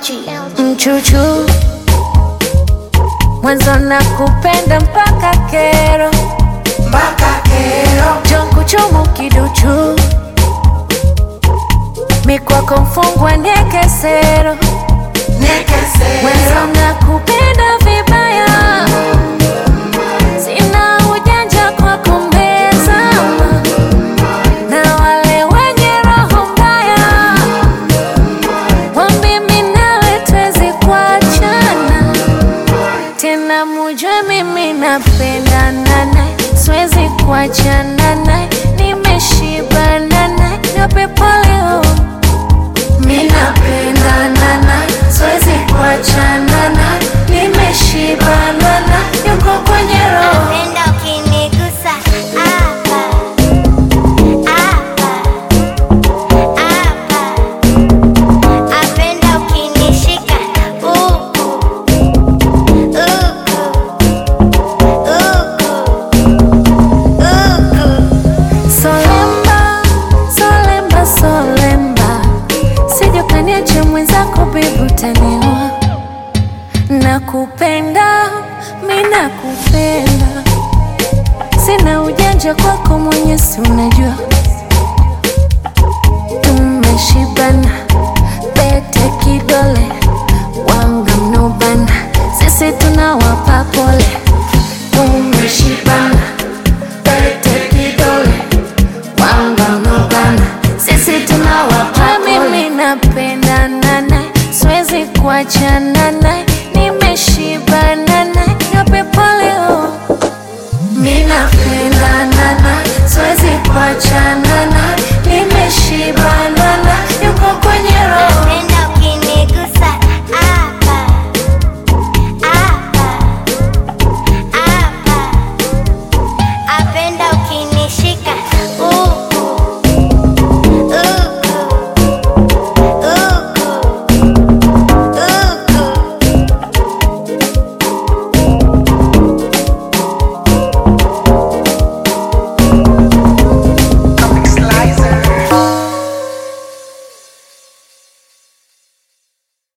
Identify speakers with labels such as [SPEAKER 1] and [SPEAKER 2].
[SPEAKER 1] Mchuchu mwanzo na kupenda mpaka kero
[SPEAKER 2] mpaka kero
[SPEAKER 1] jonkuchumu kiduchu mikwako mfungwa nekesero
[SPEAKER 2] nekesero
[SPEAKER 1] mwanzo na kupenda vibaya sina ujanja kwa kumbezama na wale wenye roho mbaya wambimi nawe twezi kuachana tena mujue mimi napendana naye siwezi kuachana naye nimeshibana naye nyope poleo mi napendana naye siwezi kuachana naye nimeshibana naye yuko kwenye roho
[SPEAKER 3] Napenda ukinigusa hapa, hapa, hapa. Napenda ukinishika huku, huku, huku, huku.
[SPEAKER 1] Solemba, solemba, solemba, sije ukaniacha mwenzako bibi, utaniua. Nakupenda, mi nakupenda, sina ujanja kwako mwenye, si unajua tumeshibana, pete kidole, wanga mnobana, sisi tunawapa pole, tumeshibana, pete kidole wangamugana sisi tunawapa mimi napendana naye siwezi kuachana naye nimeshibana naye nyope poleo mi napendana naye siwezi kuachana